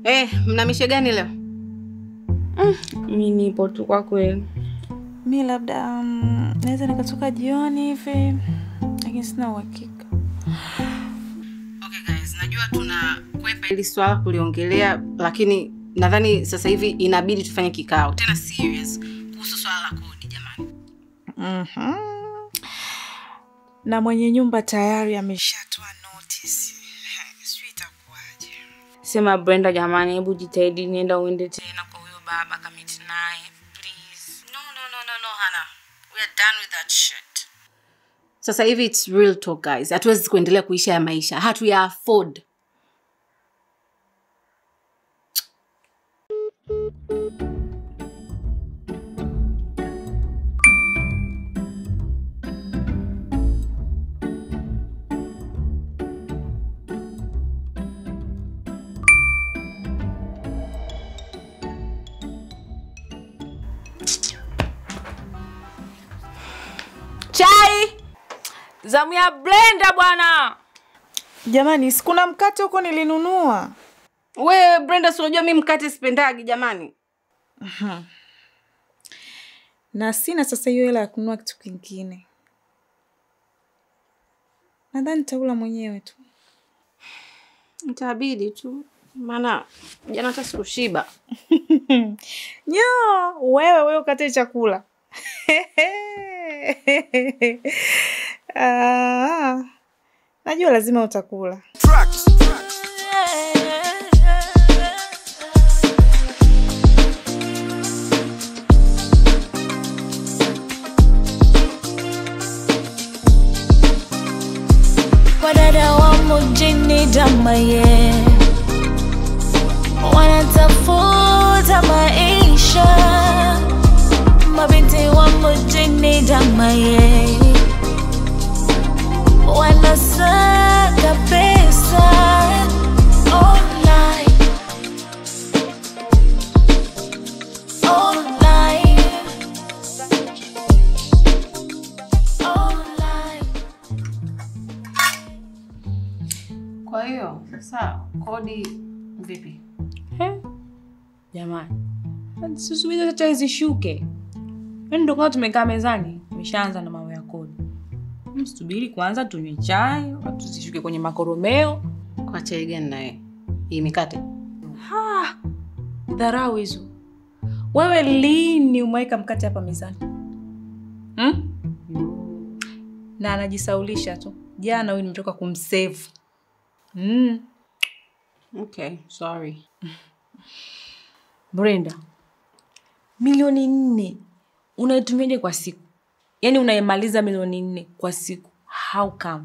Eh, mna mishe gani leo? Mi nipo tu kwa kweli. Mi labda um, naweza nikatoka jioni hivi, lakini sina uhakika. Okay guys, najua tuna kwepa hili swala kuliongelea, lakini nadhani sasa hivi inabidi tufanye kikao tena serious kuhusu swala la kodi jamani. Mhm. Na mwenye nyumba tayari ameshatoa notice. Sijui itakuwaje. Sema Brenda, jamani, hebu jitahidi, nienda uende tena kwa huyo baba kamiti naye please. No, no, no, no, no, Hana. We are done with that shit. Sasa hivi it's real talk guys. Hatuwezi kuendelea kuishi haya maisha. Hatuya afford. Chai zamu ya Brenda bwana. Jamani, sikuna mkate huko nilinunua. We Brenda, si unajua mimi mkate sipendagi jamani. Na sina sasa hiyo hela ya kununua kitu kingine. Nadhani nitaula mwenyewe tu. Itabidi tu. Maana jana hata sikushiba. Nyo, wewe wewe ukate chakula. Ah, najua lazima utakula. Wadada wa mjini damaye wanatafuta maisha, mabinti wa mjini damaye wanasaka pesa online, online, online. Kwa hiyo sasa kodi vipi? He? Jamani, sisubiri hata chai zishuke. Yaani ndio kwanza tumekaa mezani, tumeshaanza na mambo ya kodi. Msubiri kwanza tunywe chai, watu zishuke kwenye makoromeo. Kwa chai gani naye? Hii mikate. Ha! Dharau hizo. Wewe lini umeweka mkate hapa mezani? Hmm? Na anajisaulisha tu. Jana huyu nimetoka kumsave. Mm. Okay, sorry. Brenda, milioni nne unaitumiaje kwa siku? Yaani unaimaliza milioni nne kwa siku. How come?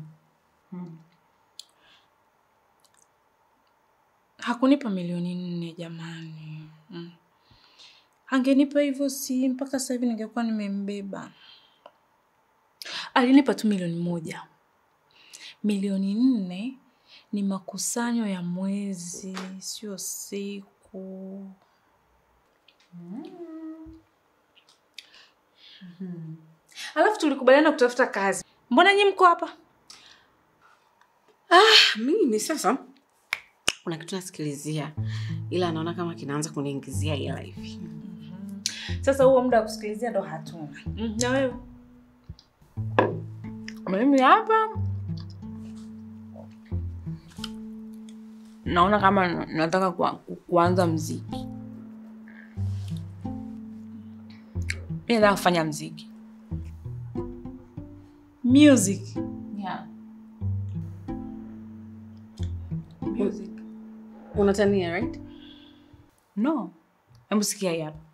Hakunipa milioni nne jamani. Mm. Angenipa hivyo si mpaka sasa hivi ningekuwa nimembeba. Alinipa tu milioni moja. Milioni nne ni makusanyo ya mwezi, sio siku. Alafu tulikubaliana kutafuta kazi. Mbona nyi mko hapa? Mimi sasa kuna kitu nasikilizia, ila naona kama kinaanza kuniingizia hela hivi. Sasa huo muda wa kusikilizia ndo hatuna. Mm, na wewe? Mimi hapa naona kama na- nataka kua- ku- kuanza mziki. Mi nataka kufanya mziki. Music. Yeah. Music. Unatania, right? No. Hebu sikia hii hapa.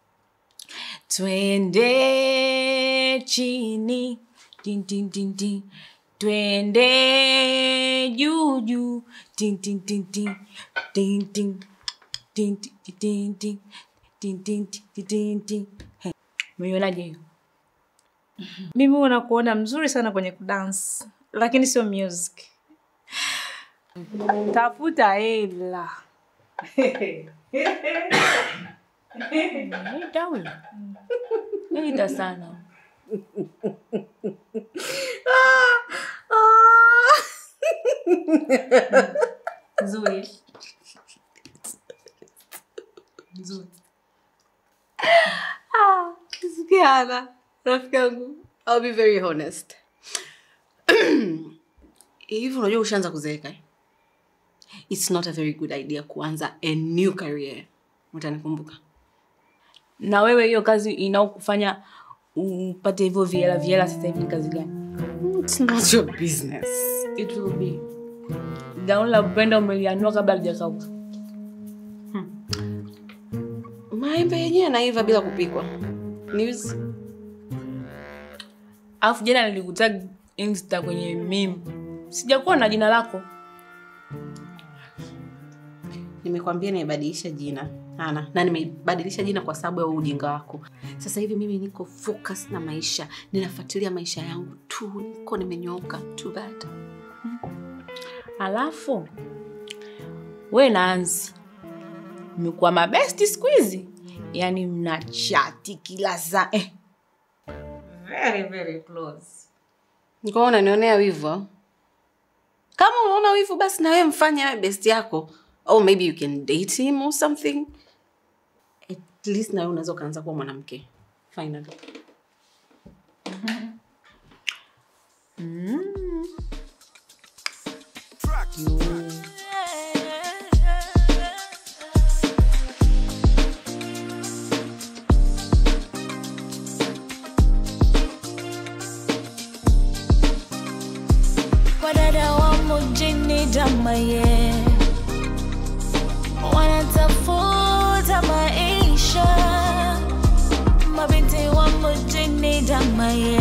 Twende chini. Din, din, din, din. Twende juu juu. Din, din, din, din. Din, din. Din, din, din, din. Din, din, din, din, din. He, Umeionaje hiyo? Mimi huwa nakuona mzuri sana kwenye kudance, lakini sio music. Tafuta hela. Ita huyo. Ita sana. Nzuri. Yana, rafiki yangu, I'll be very honest. Hivi unajua ushaanza kuzeeka eh? It's not a very good idea kuanza a new career. Utanikumbuka. na wewe hiyo kazi inaokufanya upate hivyo viela viela sasa hivi ni kazi gani It's not your business. it will be gauni la upenda umelianua kabla lijakauka Maembe yenyewe yanaiva bila kupikwa. News. alafu jana nilikutag insta kwenye mim sijakuwa na jina lako Nimekwambia nimebadilisha jina Ana, na nimebadilisha jina kwa sababu ya huu ujinga wako. Sasa hivi mimi niko focus na maisha, ninafuatilia maisha yangu tu, niko nimenyooka. Too bad. alafu we naanzi mmekuwa mabesti siku hizi yaani mna chati kila saa eh. very very close Niko unanionea wivu. au? Kama unaona wivu basi na wewe mfanye awe best yako. Or maybe you can date him or something. At least na wewe unaweza ukaanza kuwa mwanamke. Finally. Wadada wa mjini Damaye wanatafuta maisha, mabinti wa mjini Damaye